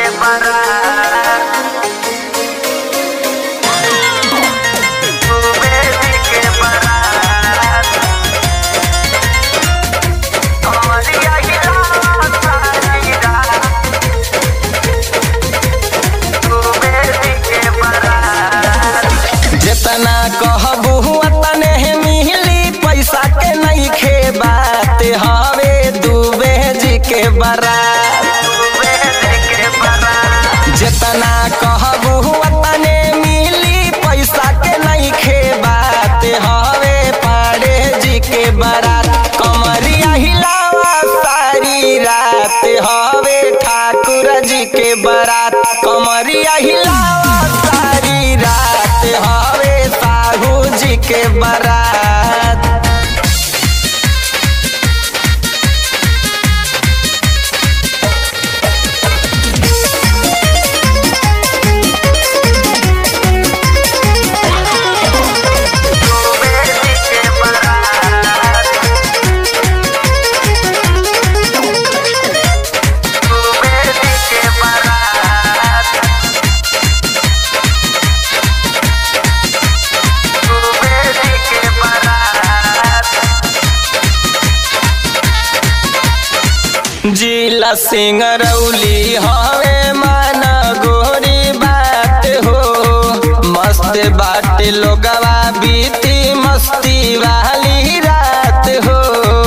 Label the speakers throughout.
Speaker 1: जेतना कहबू तने मिली पैसा के नहीं खे बात हवे दुबे जी के बारात जेतना कहबू तने मिली पैसा के नहीं खे बात हवे पाड़े जी के बारात कमरिया हिलावा सारी रात हवे ठाकुर जी के बारात कमरिया हिलावा सारी रात हवे साहू जी के बारात जिला सिंगरौली हवे मन गोरी बात हो मस्त बाट लोगवा बीती मस्ती वाली रात हो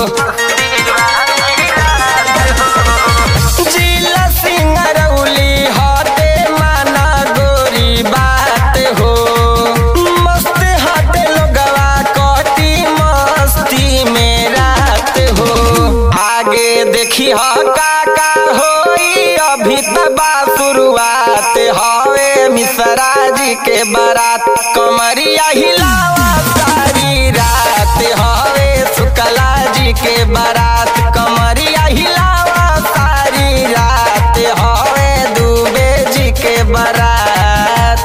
Speaker 1: जिला सिंगरौली हटे मन गोरी बात हो मस्त हटे लोगवा कटी मस्ती में रात हो आगे देखी ह का का होई अभी तबा शुरुआत हवे मिश्रा जी के बारात कमरिया हिलावा सारी रात हवे शुक्ला जी के बारात कमरिया हिलावा सारी रात हवे दुबे जी के बारात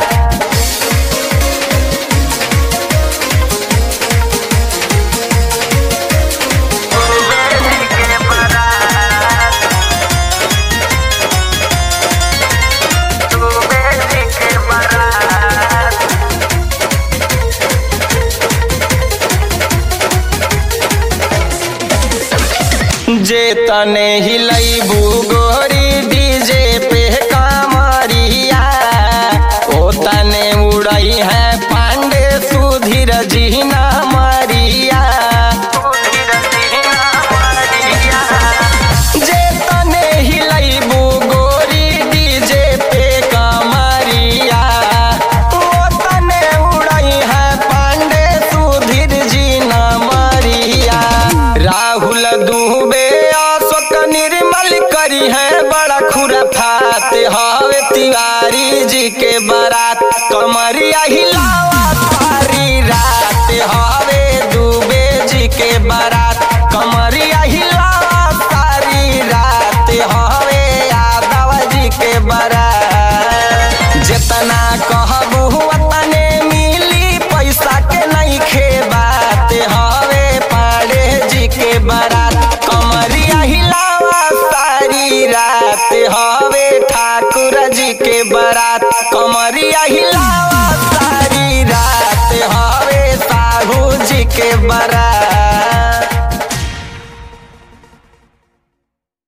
Speaker 1: जे तने हिलैबू गोरी डीजे पे कामरिया ओ तने उड़ई है पांडे सुधीर जी ना मरिया जे तने हिलैबू गोरी डीजे पे कामरिया ओ तने उड़ई है पांडे सुधीर जी ना मरिया राहुल दुबे अशोक निर्मल करी है बड़ा खुराफात हवे तिवारी जी के बारात कमरिया हिला